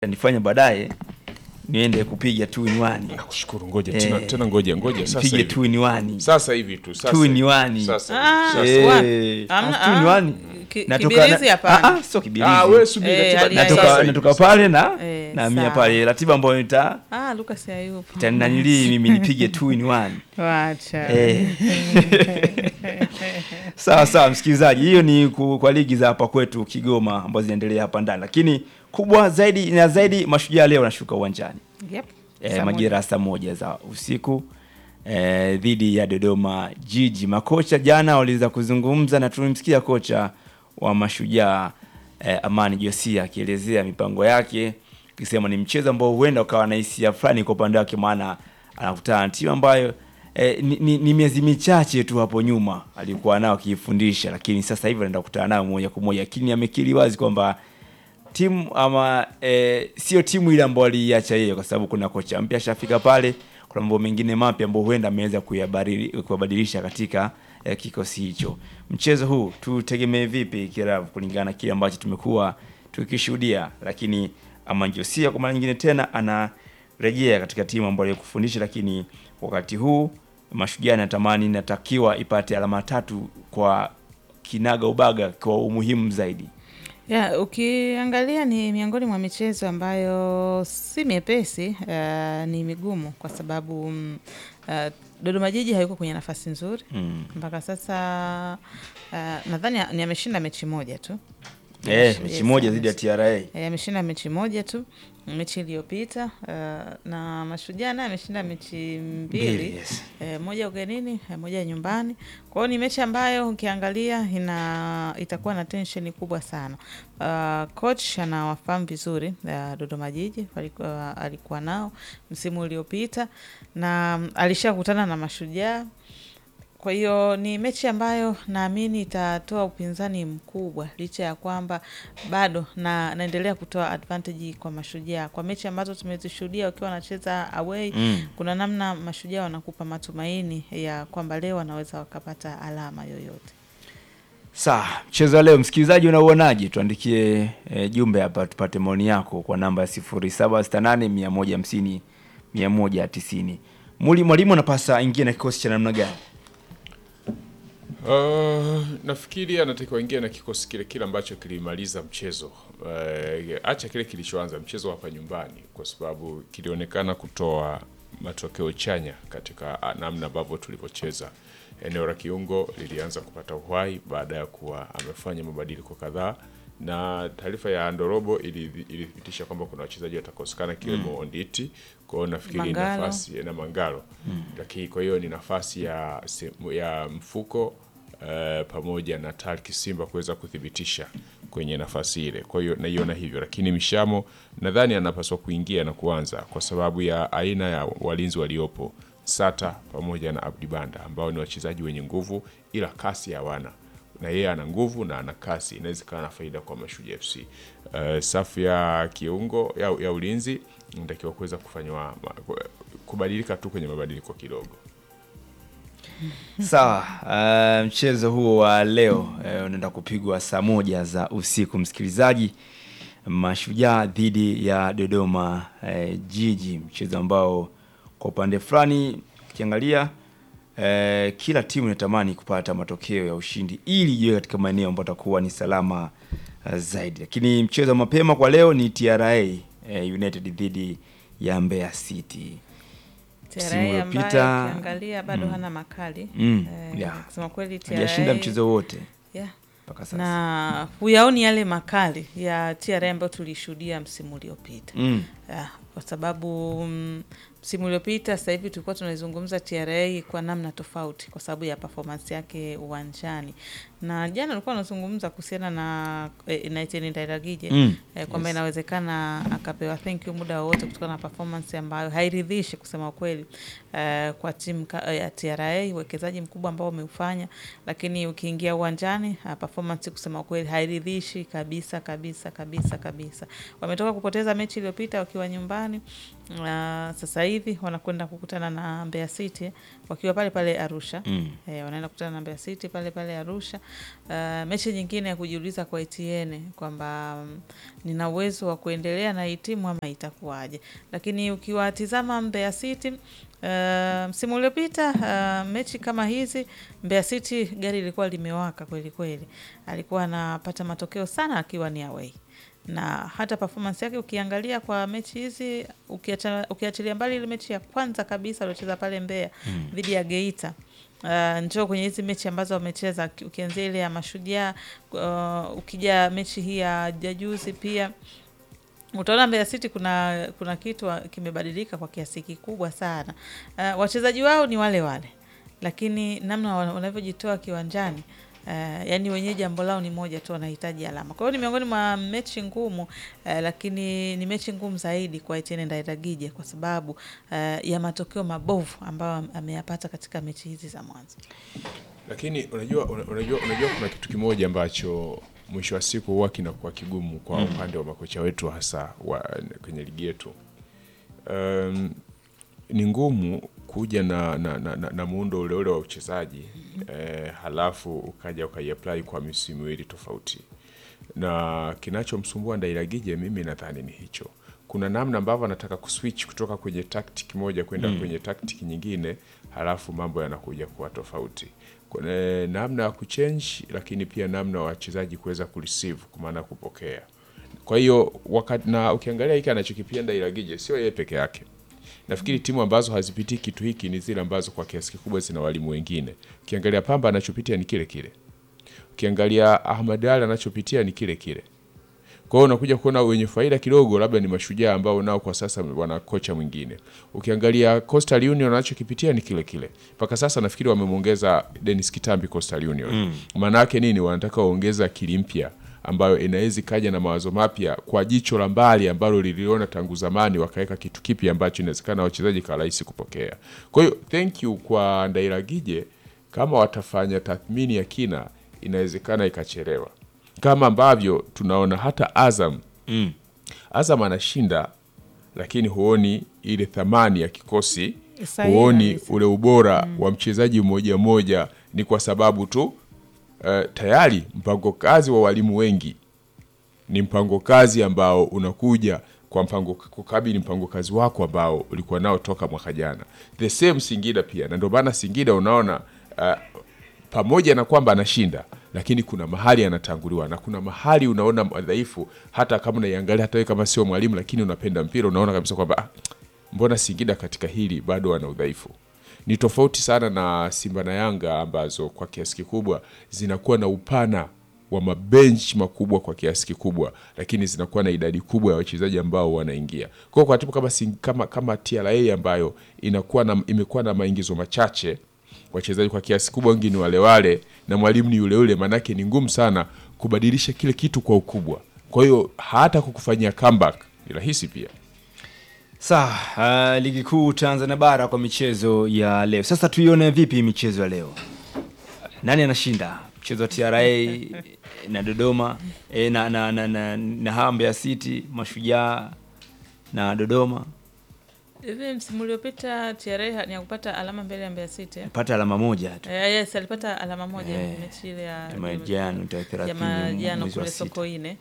nifanye baadaye niende kupiga two in one. Nakushukuru, ngoja Eh, tena, tena ngoja ngoja sasa Nipige hivi. two in one. Sasa hivi tu sasa. Two in hivi. one. Sasa. Ah, hivi, sasa. Eh, Wapi? Amna- ah, two in ah, one. ki- Natoka- kibirizi na- hapana. ah, ah, sio kibirizi. Ah, wewe subiri Eh, ratiba ali- ni natoka sasa hivi. natoka pale na Eh, naamia sawa. pale ratiba ambayo nita Ah, Lucas hayupo. tananili mimi nipige two in one. Wacha. Eh. sawa sawa msikilizaji hiyo ni ku- kwa ligi za hapa kwetu kigoma ambazo zinaendelea hapa ndani lakini kubwa zaidi na zaidi mashujaa leo wanashuka uwanjani Yep. e, Saa majira ya saa moja za usiku e, dhidi ya dodoma jiji makocha jana waliweza kuzungumza na tulimsikia kocha wa mashujaa e, amani josia akielezea mipango yake akisema ni mchezo ambao huenda ukawa na hisia fulani kwa upande wake maana anakutana na timu ambayo E, ni, ni, ni miezi michache tu hapo nyuma alikuwa nao akiifundisha lakini sasa hivi anaenda kukutana nayo moja kwa moja lakini amekiri wazi kwamba timu ama e, sio timu ile ambayo aliiacha yeye kwa sababu kuna kocha mpya ashafika pale kuna mambo mengine mapya ambayo huenda ameweza kuyabadili- kuyabadilisha katika e, kikosi hicho mchezo huu tutegemee vipi kiravu kulingana na kile ambacho tumekuwa tukishuhudia lakini amanjosia kwa mara nyingine tena anarejea katika timu ambayo alikufundisha lakini wakati huu mashujaa natamani inatakiwa ipate alama tatu kwa kinaga ubaga kwa umuhimu zaidi Ya, ukiangalia ni miongoni mwa michezo ambayo si miepesi, uh, ni migumu kwa sababu mm, uh, Dodoma Jiji hayuko kwenye nafasi nzuri mm. mpaka sasa. Uh, nadhani ni ameshinda mechi moja tu Eh, Yes, mechi moja yes. dhidi ya TRA. Eh, ameshinda mechi moja tu mechi iliyopita uh, na Mashujaa naye ameshinda mechi mbili Mbili, yes. e, moja ugenini e, moja nyumbani. Kwa hiyo ni mechi ambayo ukiangalia ina itakuwa na tensheni kubwa sana. Uh, coach anawafahamu vizuri uh, Dodoma Jiji alikuwa, alikuwa nao msimu uliopita na mm, alishakutana na Mashujaa kwa hiyo ni mechi ambayo naamini itatoa upinzani mkubwa, licha ya kwamba bado na naendelea kutoa advantage kwa Mashujaa kwa mechi ambazo tumezishuhudia wakiwa wanacheza away Mm. kuna namna Mashujaa wanakupa matumaini ya kwamba leo wanaweza wakapata alama yoyote. Sawa, mchezo wa leo msikilizaji unauonaje? Tuandikie e, jumbe hapa tupate maoni yako kwa namba ya 0768 150 190. Muli mwalimu anapasa ingie na kikosi cha namna gani? Uh, nafikiri anatakiwa ingia na kikosi kile kile ambacho kilimaliza mchezo. Uh, acha kile kilichoanza mchezo hapa nyumbani, kwa sababu kilionekana kutoa matokeo chanya katika ah, namna ambavyo tulivyocheza. Eneo la kiungo lilianza kupata uhai baada ya kuwa amefanya mabadiliko kadhaa, na taarifa ya Ndorobo ili- ilithibitisha kwamba kuna wachezaji watakosekana ikiwemo Onditi. Kwa hiyo nafikiri Mangalo. nafasi na Mangalo, lakini kwa hiyo ni nafasi ya, se- ya mfuko eh, pamoja na Tarki Simba kuweza kuthibitisha kwenye nafasi ile. Kwa hiyo naiona hivyo, lakini Mishamo nadhani anapaswa kuingia na kuanza kwa sababu ya aina ya walinzi waliopo, Sata pamoja na Abdi Banda ambao ni wachezaji wenye nguvu, ila kasi hawana na yeye ana nguvu na ana kasi, inaweza ikawa na faida kwa Mashujaa FC. Uh, safu ya kiungo ya, ya ulinzi inatakiwa kuweza kufanywa ma- kubadilika tu kwenye mabadiliko kidogo. Sawa, uh, mchezo huo wa leo eh, unaenda kupigwa saa moja za usiku msikilizaji. Mashujaa dhidi ya Dodoma eh, Jiji, mchezo ambao kwa upande fulani ukiangalia eh, kila timu inatamani kupata matokeo ya ushindi ili iwe katika maeneo ambayo atakuwa ni salama uh, zaidi, lakini mchezo wa mapema kwa leo ni TRA eh, United dhidi ya Mbeya City. Msimu TRA ambaye uliopita- ukiangalia bado hana makali Mm, Eh, yeah. kusema kweli Hajashinda TRA mchezo wote yeah. mpaka sasa. na huyaoni yale makali ya TRA ambayo tulishuhudia msimu uliopita Mm. Ah, kwa sababu mm, msimu uliopita sasa hivi tulikuwa tunaizungumza TRA kwa namna tofauti kwa sababu ya performance yake uwanjani, na jana ulikuwa unazungumza kuhusiana na eh, na Etienne Ndairagije Mm. eh, kwamba Yes. inawezekana akapewa thank you muda wowote kutokana na performance ambayo hairidhishi kusema ukweli eh, kwa timu ka- ya TRA, uwekezaji mkubwa ambao umeufanya, lakini ukiingia uwanjani ah, performance kusema ukweli hairidhishi kabisa kabisa kabisa kabisa. Wametoka kupoteza mechi iliyopita wakiwa nyumbani nyumbani. Uh, sasa hivi wanakwenda kukutana na Mbeya City wakiwa pale pale Arusha. Mm. Eh, wanaenda kukutana na Mbeya City pale pale Arusha. Uh, mechi nyingine ya kujiuliza kwa Etienne kwamba mm, nina uwezo wa kuendelea na hii timu ama itakuwaje, lakini ukiwatizama Mbeya City Uh, msimu uliopita uh, mechi kama hizi Mbeya City gari lilikuwa limewaka kweli kweli, alikuwa anapata matokeo sana akiwa ni away, na hata performance yake ukiangalia kwa mechi hizi ukiacha- ukiachilia mbali ile mechi ya kwanza kabisa aliocheza pale Mbeya dhidi ya Geita Uh, njoo kwenye hizi mechi ambazo wamecheza uki- ukianzia ile ya Mashujaa uh, ukija mechi hii ya ya juzi pia utaona Mbeya City kuna kuna kitu wa- kimebadilika kwa kiasi kikubwa sana. Uh, wachezaji wao ni wale wale, lakini namna wana- wanavyojitoa kiwanjani Uh, yani wenyewe jambo lao ni moja tu, wanahitaji alama. Kwa hiyo ni miongoni mwa mechi ngumu uh, lakini ni mechi ngumu zaidi kwa Etienne Ndairagije kwa sababu uh, ya matokeo mabovu ambayo am- ameyapata katika mechi hizi za mwanzo. lakini unajua una- unajua unajua kuna kitu kimoja ambacho mwisho wa siku huwa kinakuwa kigumu kwa upande wa makocha wetu hasa wa, kwenye ligi yetu um, ni ngumu kuja na, na, na, na, na muundo ule ule wa uchezaji eh, halafu ukaja ukaiapply kwa misimu miwili tofauti na kinachomsumbua Ndairagije mimi nadhani ni hicho. Kuna namna ambavyo anataka kuswitch kutoka kwenye tactic moja kwenda kwenye tactic nyingine, halafu mambo yanakuja kuwa tofauti. Kuna namna ya kuchange, lakini pia namna ya wachezaji kuweza kureceive, kwa maana kupokea. Kwa hiyo wakati na ukiangalia hiki anachokipia Ndairagije sio yeye peke yake. Nafikiri timu ambazo hazipitii kitu hiki ni zile ambazo kwa kiasi kikubwa zina walimu wengine. Ukiangalia Pamba anachopitia ni kile kile ukiangalia Ahmad Ali anachopitia ni kile kile. Kwa hiyo unakuja kuona wenye faida kidogo labda ni Mashujaa ambao nao kwa sasa wana kocha mwingine. Ukiangalia Coastal Union anachokipitia ni kile kile. Mpaka sasa nafikiri wamemwongeza Dennis Kitambi Coastal Union. Maana yake nini? Wanataka waongeza akili mpya ambayo inaweza ikaja na mawazo mapya kwa jicho la mbali ambalo liliona tangu zamani, wakaweka kitu kipya ambacho inawezekana wachezaji kwa rahisi kupokea. Kwa hiyo thank you kwa Ndairagije, kama watafanya tathmini ya kina, inawezekana ikachelewa, kama ambavyo tunaona hata Azam Mm. Azam anashinda lakini huoni ile thamani ya kikosi, Sahihi huoni kabisa. ule ubora wa mchezaji mmoja mmoja. Ni kwa sababu tu eh, tayari mpango kazi wa walimu wengi ni mpango kazi ambao unakuja kwa mpango kukabili mpango kazi wako ambao ulikuwa nao toka mwaka jana. The same Singida pia, na ndio maana Singida unaona uh, pamoja na kwamba anashinda lakini kuna mahali anatanguliwa na kuna mahali unaona madhaifu, hata kama unaiangalia, hata wewe kama sio mwalimu, lakini unapenda mpira, unaona kabisa kwamba ah, mbona Singida katika hili bado wana udhaifu. Ni tofauti sana na Simba na Yanga ambazo kwa kiasi kikubwa zinakuwa na upana wa mabenchi makubwa kwa kiasi kikubwa, lakini zinakuwa na idadi kubwa ya wachezaji ambao wanaingia. Kwa hiyo kwa timu kama, Sing- kama, kama TRA ambayo inakuwa na, imekuwa na maingizo machache wachezaji kwa kiasi kubwa wengi ni wale wale na mwalimu ni yule yule, maanake ni ngumu sana kubadilisha kile kitu kwa ukubwa. Kwa hiyo hata kukufanyia comeback ni rahisi pia. Sawa, uh, ligi kuu Tanzania bara kwa michezo ya leo. Sasa tuione vipi michezo ya leo? Nani anashinda? Mchezo wa TRA na Dodoma eh, na na na, na, na hawa Mbeya City, Mashujaa na Dodoma Hivi msimu uliopita TRA ni ya kupata alama mbele ya Mbeya City. eh? pata alama moja tu. Eh, yes, alipata alama moja Eh, mechi ile ya Majiano tarehe ya 30 Majiano mwezi wa kule sita. Sokoine.